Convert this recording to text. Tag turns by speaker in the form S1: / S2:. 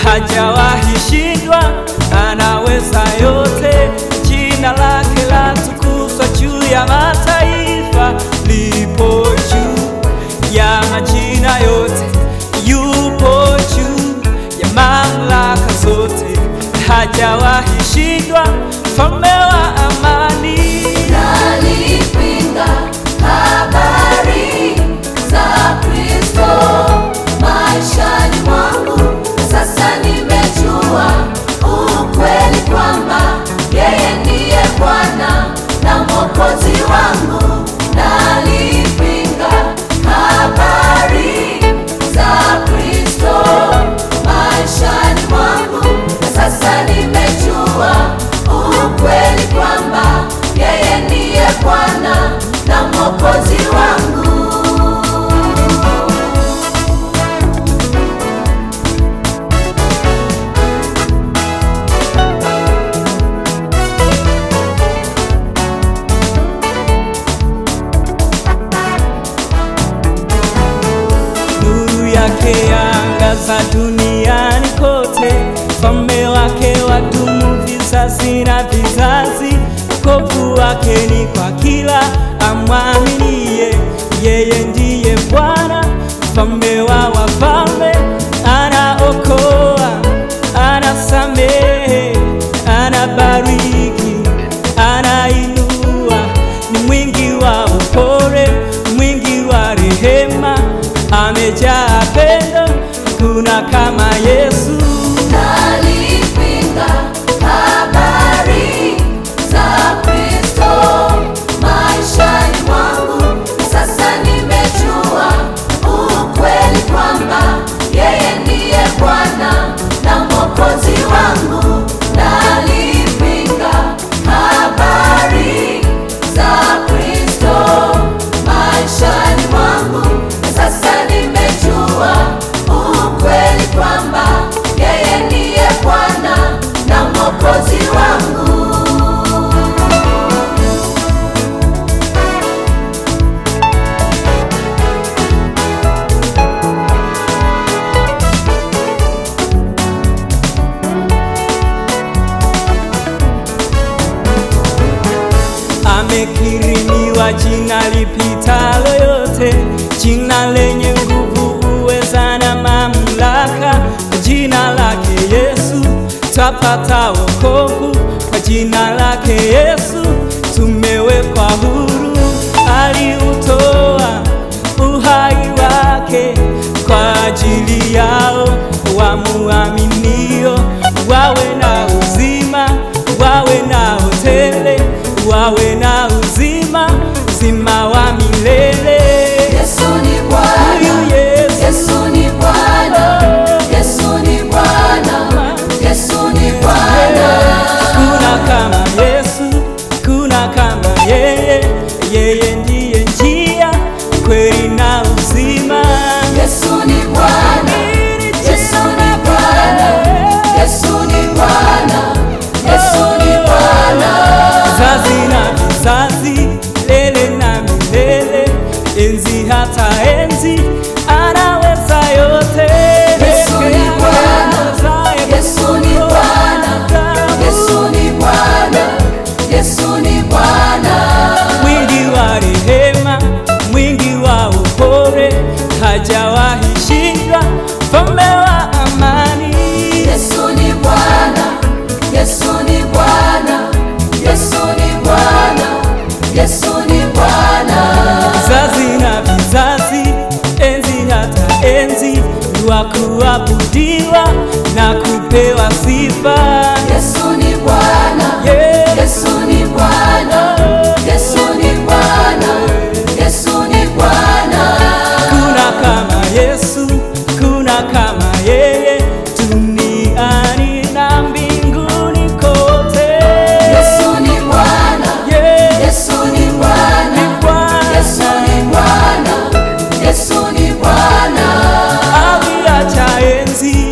S1: hajawahi shindwa, anaweza yote. Jina lake latukuzwa juu ya mataifa, lipo juu ya majina yote, yupo juu ya mamlaka zote, hajawahi shindwa, mfalme wa amani.
S2: Nalipinga habari za Kristo maishani mwangu. Sasa nimejua ukweli kwamba yeye ndiye Bwana na Mwokozi wangu. Nalipinga habari za Kristo maishani mwangu. Sasa nimejua ukweli kwamba yeye ndiye Bwana na Mwokozi wangu.
S1: nuru yake yaangaza duniani kote, ufalme wake wadumu vizazi na vizazi. Wokovu wake ni kwa kila amwaminie, yeye ndiye Bwana, mfalme wa wafalme, anaokoa, anasamehe, anabariki, anainua, ni mwingi wa upole, mwingi wa rehema, amejaa pendo, kuna kama Yesu.
S2: Nalipinga habari za Kristo maishani mwangu. Sasa nimejua ukweli kwamba yeye ndiye Bwana na Mwokozi wangu. Nalipinga habari za Kristo maishani mwangu. Sasa nimejua ukweli kwamba yeye ndiye Bwana na Mwokozi wangu.
S1: amekirimiwa jina lipitalo yote, jina lenye nguvu, uweza na mamlaka. Kwa jina lake Yesu twapata wokovu, kwa jina lake Yesu tumewekwa huru. Aliutoa uhai wake kwa ajili yao wamuaminio, wawe na uzima, wawe na tele, wawe na uzima, uzima wa milele.
S2: Yesu ni Bwana,
S1: Huyu Yesu.
S2: Yesu ni Bwana, Yesu ni Bwana, Yesu ni Bwana.
S1: Kuna kama Yesu, kuna kama yeye, yeye ndiye njia, kweli na uzima.
S2: Yesu ni Bwana, Yesu ni Bwana, Yesu ni Bwana, Yesu ni Bwana.
S1: Vizazi na vizazi, lele na milele, enzi hata enzi, anaweza yote.
S2: Yesu ni Bwana, Yesu ni Bwana, Yesu ni Bwana, Yesu ni Bwana.
S1: mwingi wa rehema, mwingi wa upole, hajawahi shindwa, mfalme wa amani.
S2: Yesu ni Bwana, Yesu ni Bwana, Yesu ni Bwana, Yesu ni Bwana.
S1: Vizazi na vizazi, enzi hata enzi, ni wa kuabudiwa na kupewa sifa.
S2: Yesu ni Bwana,
S1: Yeah.
S2: Yesu ni Bwana, Yesu ni Bwana, Yesu ni Bwana.
S1: Kuna kama Yesu, kuna kama yeye, duniani na mbinguni kote.
S2: Yesu ni Bwana,
S1: Yeah.
S2: Yesu ni Bwana,
S1: Ni Bwana.
S2: Yesu ni Bwana, Yesu ni Bwana.
S1: aliacha enzi